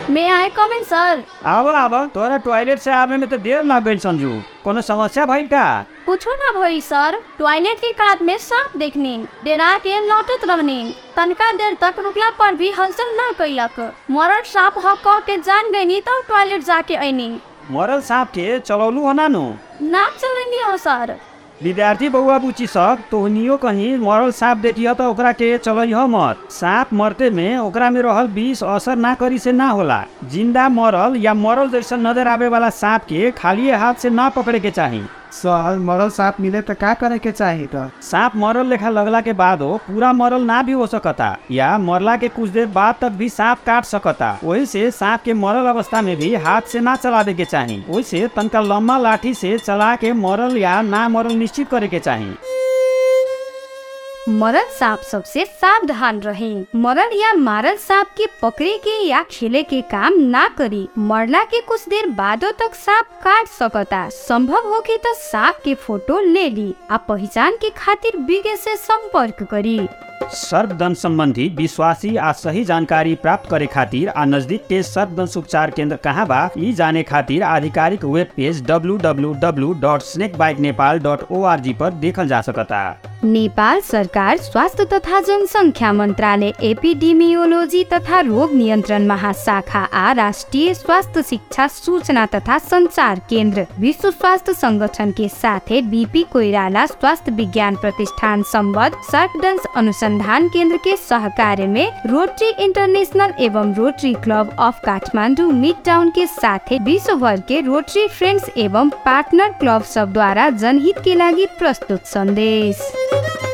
मे आई कम इन सर आव आव तोरा टॉयलेट से आवे में तो देर ना गइल संजू कोनो समस्या भइल का कुछो ना भई सर टॉयलेट के कात में सांप देखनी डेरा के लौटत रहनी तनका देर तक रुकला पर भी हलचल ना कैलक मरल सांप ह कह के जान गईनी तब टॉयलेट जाके ऐनी मरल सांप के चलौलू हो नानू ना चलनी हो सर विद्यार्थी बउआ बुची सब तोहनियो कहीं मरल सांप देखियो तो ओकरा के चलइह मत सांप मरते में ओकरा में रहल विष असर ना करी से ना होला जिंदा मरल या मरल जैसा नजर आवे वाला सांप के खाली हाथ से ना पकड़े के चाही सर मरल सांप मिले तो का करे के चाही तो सांप मरल लेखा लगला के बाद हो पूरा मरल ना भी हो सकता या मरला के कुछ देर बाद तक भी सांप काट सकता वही से सांप के मरल अवस्था में भी हाथ से ना चलावे के चाही वही से तनका लम्बा लाठी से चला के मरल या ना मरल निश्चित करे के चाही मरल सांप सबसे सावधान रहे मरल या मारल सांप के पकड़े के या खेले के काम ना करी मरला के कुछ देर बादो तक सांप काट सकता संभव हो कि तो सांप के फोटो ले ली आ पहचान के खातिर विज्ञ से संपर्क करी सर्पदंश संबंधी विश्वासी आ सही जानकारी प्राप्त करे खातिर आ नजदीक के सर्पदंश उपचार केंद्र कहाँ बा ई जाने खातिर आधिकारिक वेब पेज www.snakebikenepal.org पर देखल जा सकता नेपाल सरकार स्वास्थ्य तथा जनसङ्ख्या मन्त्रालय एपिडेमियोलोजी तथा रोग नियन्त्रण महाशाखा आ राष्ट्रिय स्वास्थ्य शिक्षा सूचना तथा संचार केन्द्र विश्व स्वास्थ्य संगठन के साथे बीपी कोइराला स्वास्थ्य विज्ञान प्रतिष्ठान सम्बद्ध सर्पडंस अनुसंधान केन्द्र के सहकार्य में रोटरी इंटरनेशनल एवं Rotary club of Kathmandu mid town के साथे विश्व भर के रोटरी फ्रेंड्स एवं पार्टनर क्लब सब द्वारा जनहित के लागि प्रस्तुत सन्देश